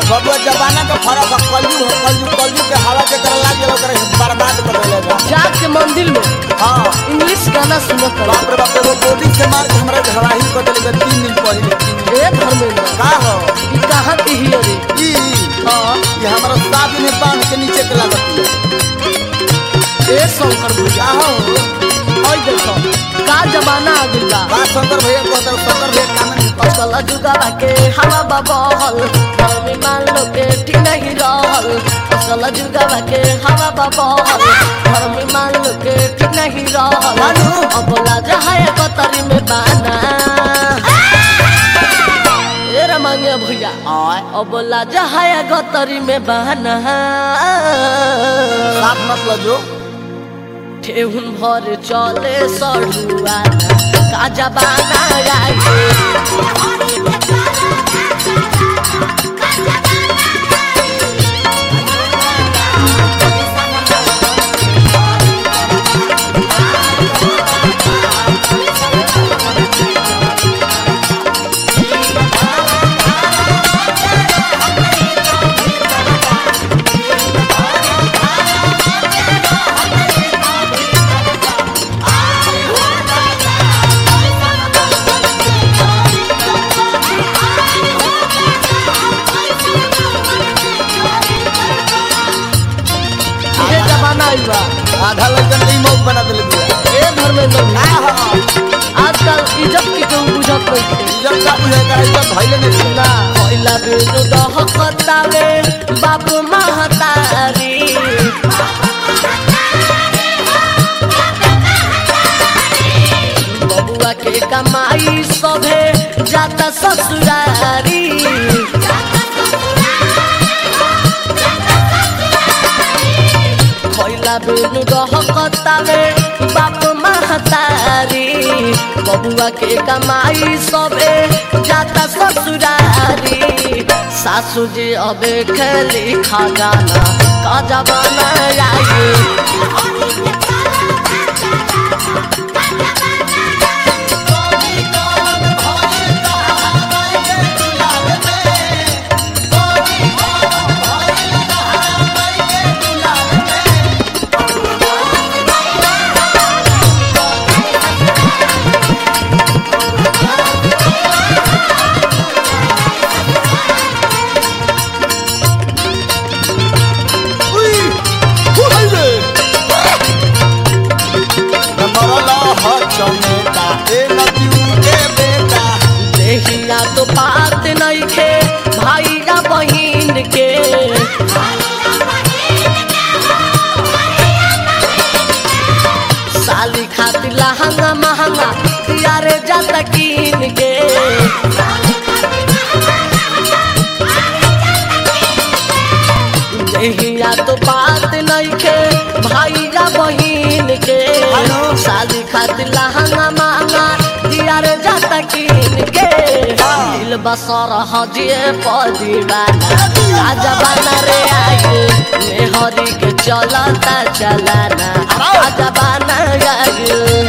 बबुआ जमाना का फर्क है कलयु है कलयु कलयु के हवा के कर लाग गेल ओकरा बर्बाद कर देले बा जाके मंदिर में हां इंग्लिश गाना सुनो कर बाप रे बाप रे गोली से मार के हमरा घराही कर देले बा तीन दिन पहले तीन दिन ए धर्मेंद्र का हो ई कहाँ की ही रे ई हाँ ये हमरा साथ में बांध के नीचे के लागत है ए शंकर भैया का हो ओए देखो का जमाना आ गइल बा का शंकर भैया कहता शंकर भैया काम नहीं असल जुगावा के हवा बबहल धर्मी मान लो के ठीक नहीं रहल असल जुगावा के हवा बबहल धर्मी मान लो के ठीक नहीं रहल मानू। अब लाजा है कतरी में बाना ए रमंगे भैया आय अब लाजा है गतरी में बहाना साथ मत लजो ठेहुन भर चले सड़ुआना का जबाना आए ये जमाना आई बा आधा लड़कन नहीं मौत बना देले बिया ए धर्मेंद्र का भैया हो आजकल इज्जत की केहू बुझत नहीं थे इज्जत का बुझे का इज्जत भइले नहीं ना कोइला बेनु दहकतावे बाप महतारी बबुआ के कमाई सभे जाता ससुरारी कोइला बेनु दहकतावे बाप महतारी बबुआ के कमाई सबे जाता ससुरारी सासू जी अबे खेली खजाना का जमाना आई उई फुलले मरला ह चमेटा ए नदिउ के बेटा देहिया तो बात नहीं खे भाई या बहिन के साली खातिर लहंगा महंगा यारे जाता कीन के देहिया तो बात नहीं खे भाई या बहिन के हेलो। शादी खातिर लहंगा महंगा यारे जाता कीन के दिल बसर हजिए पदीवाना राजा बना रे आगे मेहरी के चलता चलाना राजा बना आगे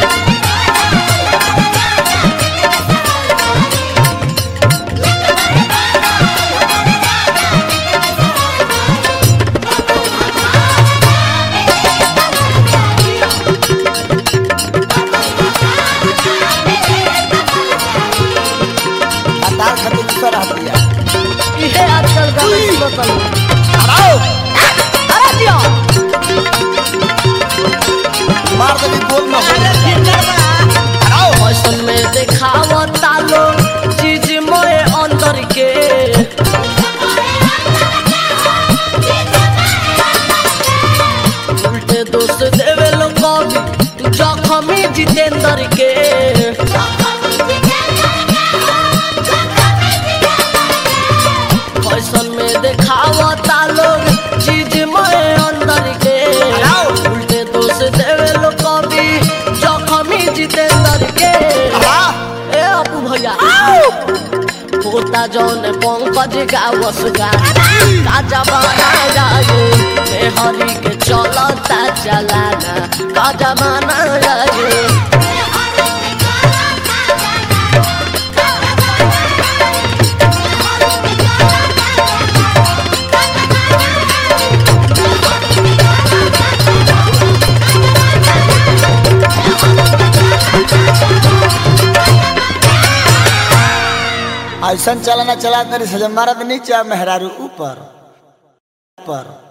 तार खातिर दूसरा रह दिया इहे आजकल गाना सुनो चलो आओ अरे जियो मार देली गोल में आओ फैशन में देखावता लो चीज मोए अंदर के उल्टे दोस्त देवे लो कभी जखमी जितेंद्र के फैशन में देखावता लोग चीज मोए अंदर के उल्टे दोस्त देवे लो कभी जखमी जितेंद्र के वाह ए अपू भैया होता जौन पंकज गावस गाना का जमाना जाए मेहरी के चलता चलाना का जमाना जाए ऐसा चलाना चला तरी सजा मरद नीचे मेहरारू ऊपर ऊपर